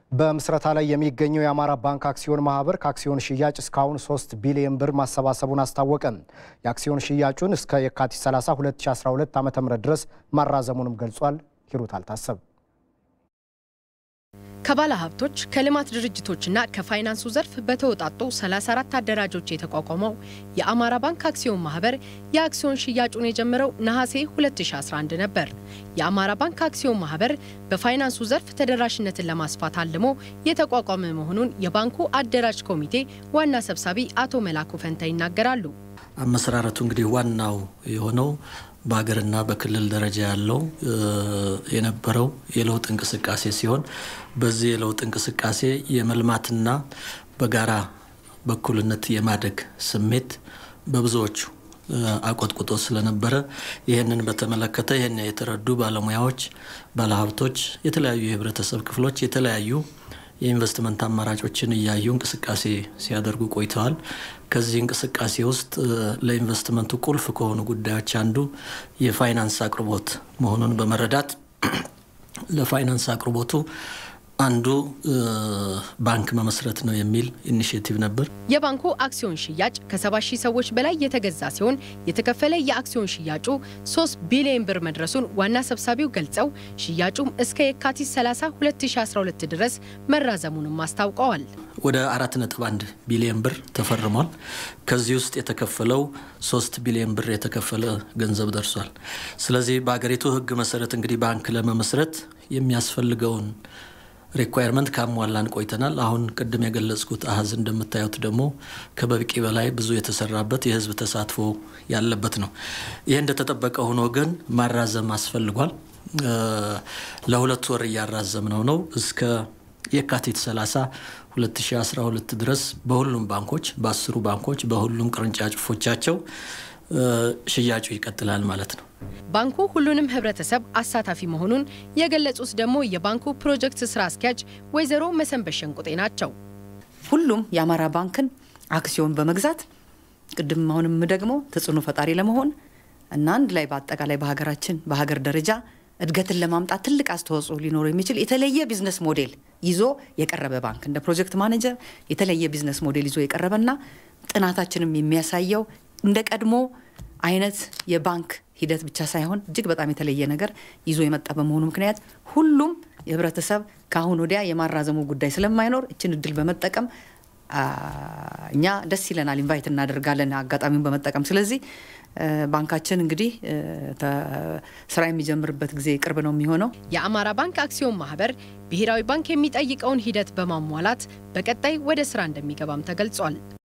በምስረታ ላይ የሚገኘው የአማራ ባንክ አክሲዮን ማህበር ከአክሲዮን ሽያጭ እስካሁን 3 ቢሊዮን ብር ማሰባሰቡን አስታወቀ። የአክሲዮን ሽያጩን እስከ የካቲት 30 2012 ዓ ም ድረስ ማራዘሙንም ገልጿል። ሂሩት አልታሰብ ከባለ ሀብቶች ከልማት ድርጅቶችና ከፋይናንሱ ዘርፍ በተወጣጡ 34 አደራጆች የተቋቋመው የአማራ ባንክ አክሲዮን ማህበር የአክሲዮን ሽያጩን የጀመረው ነሐሴ 2011 ነበር። የአማራ ባንክ አክሲዮን ማህበር በፋይናንሱ ዘርፍ ተደራሽነትን ለማስፋት አልሞ የተቋቋመ መሆኑን የባንኩ አደራጅ ኮሚቴ ዋና ሰብሳቢ አቶ መላኩ ፈንታ ይናገራሉ። አመሰራረቱ እንግዲህ ዋናው የሆነው በሀገርና በክልል ደረጃ ያለው የነበረው የለውጥ እንቅስቃሴ ሲሆን በዚህ የለውጥ እንቅስቃሴ የመልማትና በጋራ በኩልነት የማደግ ስሜት በብዙዎቹ አቆጥቁጦ ስለነበረ ይህንን በተመለከተ ይህን የተረዱ ባለሙያዎች፣ ባለሀብቶች፣ የተለያዩ የህብረተሰብ ክፍሎች የተለያዩ የኢንቨስትመንት አማራጮችን እያዩ እንቅስቃሴ ሲያደርጉ ቆይተዋል። ከዚህ እንቅስቃሴ ውስጥ ለኢንቨስትመንቱ ቁልፍ ከሆኑ ጉዳዮች አንዱ የፋይናንስ አቅርቦት መሆኑን በመረዳት ለፋይናንስ አቅርቦቱ አንዱ ባንክ መመስረት ነው የሚል ኢኒሽቲቭ ነበር። የባንኩ አክሲዮን ሽያጭ ከ70 ሺህ ሰዎች በላይ የተገዛ ሲሆን የተከፈለ የአክሲዮን ሽያጩ 3 ቢሊዮን ብር መድረሱን ዋና ሰብሳቢው ገልጸው ሽያጩም እስከ የካቲት 30 2012 ድረስ መራዘሙንም አስታውቀዋል። ወደ 4.1 ቢሊዮን ብር ተፈርሟል። ከዚህ ውስጥ የተከፈለው 3 ቢሊዮን ብር የተከፈለ ገንዘብ ደርሷል። ስለዚህ በሀገሪቱ ሕግ መሰረት እንግዲህ ባንክ ለመመስረት የሚያስፈልገውን ሪኳየርመንት ካሟላን ቆይተናል። አሁን ቅድም የገለጽኩት አሀዝ እንደምታዩት ደግሞ ከበቂ በላይ ብዙ የተሰራበት የህዝብ ተሳትፎ ያለበት ነው። ይህ እንደተጠበቀ ሆኖ ግን ማራዘም አስፈልጓል። ለሁለት ወር እያራዘምነው ነው እስከ የካቲት 30 2012 ድረስ በሁሉም ባንኮች በአስሩ ባንኮች በሁሉም ቅርንጫፎቻቸው ሽያጩ ይቀጥላል ማለት ነው። ባንኩ ሁሉንም ህብረተሰብ አሳታፊ መሆኑን የገለጹት ደግሞ የባንኩ ፕሮጀክት ስራ አስኪያጅ ወይዘሮ መሰንበት ሸንቁጤ ናቸው። ሁሉም የአማራ ባንክን አክሲዮን በመግዛት ቅድም አሁንም ደግሞ ተጽዕኖ ፈጣሪ ለመሆን እና አንድ ላይ በአጠቃላይ በሀገራችን በሀገር ደረጃ እድገትን ለማምጣት ትልቅ አስተዋጽኦ ሊኖረው የሚችል የተለየ ቢዝነስ ሞዴል ይዞ የቀረበ ባንክ እንደ ፕሮጀክት ማኔጀር የተለየ ቢዝነስ ሞዴል ይዞ የቀረበና ጥናታችንም የሚያሳየው እንደ ቀድሞ አይነት የባንክ ሂደት ብቻ ሳይሆን እጅግ በጣም የተለየ ነገር ይዞ የመጣ በመሆኑ ምክንያት ሁሉም የህብረተሰብ ከአሁን ወዲያ የማራዘሙ ጉዳይ ስለማይኖር እችን እድል በመጠቀም እኛ ደስ ይለናል፣ ኢንቫይት እናደርጋለን አጋጣሚውን በመጠቀም ስለዚህ ባንካችን እንግዲህ ስራ የሚጀምርበት ጊዜ ቅርብ ነው የሚሆነው። የአማራ ባንክ አክሲዮን ማህበር ብሔራዊ ባንክ የሚጠይቀውን ሂደት በማሟላት በቀጣይ ወደ ስራ እንደሚገባም ተገልጿል።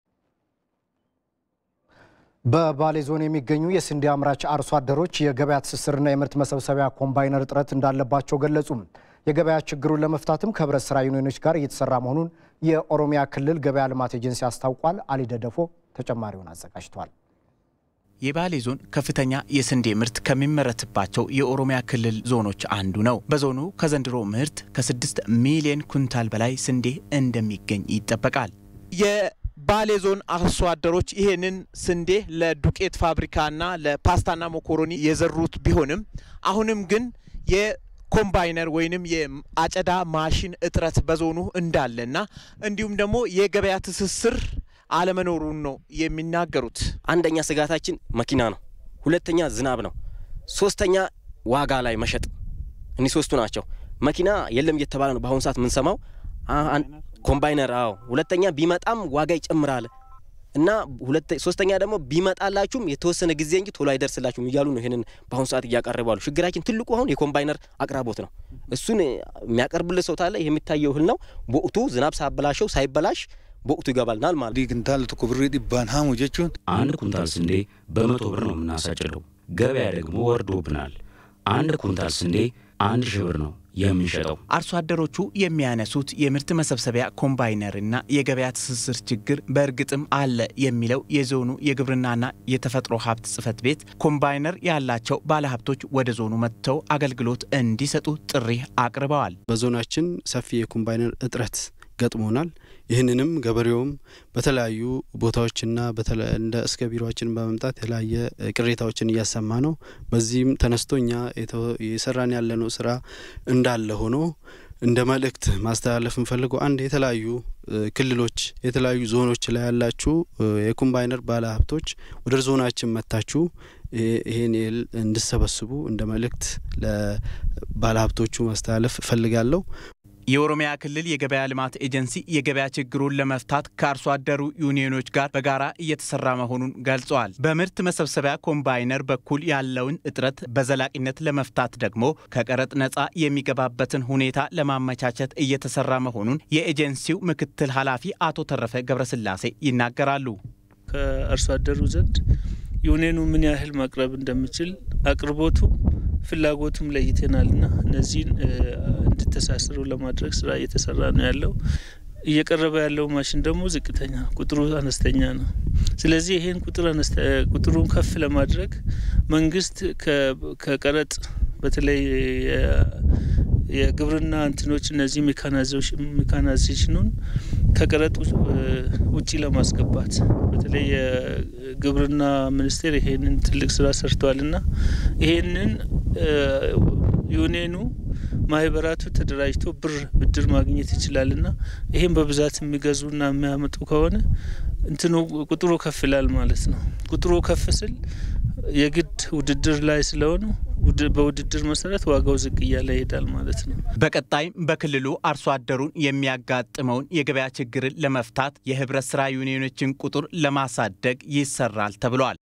በባሌ ዞን የሚገኙ የስንዴ አምራች አርሶ አደሮች የገበያ ትስስርና የምርት መሰብሰቢያ ኮምባይነር እጥረት እንዳለባቸው ገለጹ። የገበያ ችግሩን ለመፍታትም ከህብረት ስራ ዩኒዮኖች ጋር እየተሰራ መሆኑን የኦሮሚያ ክልል ገበያ ልማት ኤጀንሲ አስታውቋል። አሊ ደደፎ ተጨማሪውን አዘጋጅቷል። የባሌ ዞን ከፍተኛ የስንዴ ምርት ከሚመረትባቸው የኦሮሚያ ክልል ዞኖች አንዱ ነው። በዞኑ ከዘንድሮ ምርት ከስድስት ሚሊዮን ኩንታል በላይ ስንዴ እንደሚገኝ ይጠበቃል። የባሌ ዞን አርሶ አደሮች ይህንን ስንዴ ለዱቄት ፋብሪካና ለፓስታና ሞኮሮኒ የዘሩት ቢሆንም አሁንም ግን የኮምባይነር ወይንም የአጨዳ ማሽን እጥረት በዞኑ እንዳለና እንዲሁም ደግሞ የገበያ ትስስር አለመኖሩን ነው የሚናገሩት። አንደኛ ስጋታችን መኪና ነው፣ ሁለተኛ ዝናብ ነው፣ ሶስተኛ ዋጋ ላይ መሸጥ። እኒህ ሶስቱ ናቸው። መኪና የለም እየተባለ ነው በአሁኑ ሰዓት የምንሰማው። ኮምባይነር አዎ፣ ሁለተኛ ቢመጣም ዋጋ ይጨምራል እና ሶስተኛ ደግሞ ቢመጣላችሁም የተወሰነ ጊዜ እንጂ ቶሎ አይደርስላችሁም እያሉ ነው። ይህንን በአሁኑ ሰዓት እያቀረቡ ያሉ። ችግራችን ትልቁ አሁን የኮምባይነር አቅራቦት ነው። እሱን የሚያቀርብልህ ሰው ታለ። የሚታየው እህል ነው በወቅቱ ዝናብ ሳበላሸው ሳይበላሽ በወቅቱ ይገባልናል ማለት ኩንታል ቶኮ ብሪ ዲባን ሀሙ ጀቹን አንድ ኩንታል ስንዴ በመቶ ብር ነው የምናሳጭደው። ገበያ ደግሞ ወርዶብናል። አንድ ኩንታል ስንዴ አንድ ሺህ ብር ነው የምንሸጠው። አርሶ አደሮቹ የሚያነሱት የምርት መሰብሰቢያ ኮምባይነርና የገበያ ትስስር ችግር በእርግጥም አለ የሚለው የዞኑ የግብርናና የተፈጥሮ ሀብት ጽሕፈት ቤት ኮምባይነር ያላቸው ባለሀብቶች ወደ ዞኑ መጥተው አገልግሎት እንዲሰጡ ጥሪ አቅርበዋል። በዞናችን ሰፊ የኮምባይነር እጥረት ገጥሞናል። ይህንንም ገበሬውም በተለያዩ ቦታዎችና እንደ እስከ ቢሮችን በመምጣት የተለያየ ቅሬታዎችን እያሰማ ነው። በዚህም ተነስቶ እኛ የሰራን ያለነው ስራ እንዳለ ሆኖ እንደ መልእክት ማስተላለፍ እንፈልገው አንድ የተለያዩ ክልሎች የተለያዩ ዞኖች ላይ ያላችሁ የኮምባይነር ባለ ሀብቶች ወደ ዞናችን መታችሁ ይሄን እህል እንድሰበስቡ እንደ መልእክት ለባለ ሀብቶቹ ማስተላለፍ እፈልጋለሁ። የኦሮሚያ ክልል የገበያ ልማት ኤጀንሲ የገበያ ችግሩን ለመፍታት ከአርሶ አደሩ ዩኒዮኖች ጋር በጋራ እየተሰራ መሆኑን ገልጸዋል። በምርት መሰብሰቢያ ኮምባይነር በኩል ያለውን እጥረት በዘላቂነት ለመፍታት ደግሞ ከቀረጥ ነፃ የሚገባበትን ሁኔታ ለማመቻቸት እየተሰራ መሆኑን የኤጀንሲው ምክትል ኃላፊ አቶ ተረፈ ገብረስላሴ ይናገራሉ። ከአርሶ አደሩ ዘንድ ዩኒየኑ ምን ያህል ማቅረብ እንደሚችል አቅርቦቱ ፍላጎቱም ለይተናል ና እነዚህን እንድተሳስሩ ለማድረግ ስራ እየተሰራ ነው ያለው። እየቀረበ ያለው ማሽን ደግሞ ዝቅተኛ ቁጥሩ አነስተኛ ነው። ስለዚህ ይሄን ቁጥር ቁጥሩን ከፍ ለማድረግ መንግስት ከቀረጥ በተለይ የግብርና እንትኖች እነዚህ ሜካናይዜሽኑን ከቀረጥ ውጪ ለማስገባት በተለይ የግብርና ሚኒስቴር ይሄንን ትልቅ ስራ ሰርተዋል ና ይሄንን ዩኔኑ ማህበራቱ ተደራጅቶ ብር ብድር ማግኘት ይችላል ና ይሄን በብዛት የሚገዙና የሚያመጡ ከሆነ እንትኑ ቁጥሩ ከፍ ይላል ማለት ነው። ቁጥሩ ከፍ ስል የግድ ውድድር ላይ ስለሆኑ በውድድር መሰረት ዋጋው ዝቅ እያለ ይሄዳል ማለት ነው። በቀጣይም በክልሉ አርሶ አደሩን የሚያጋጥመውን የገበያ ችግርን ለመፍታት የህብረት ስራ ዩኒዮኖችን ቁጥር ለማሳደግ ይሰራል ተብሏል።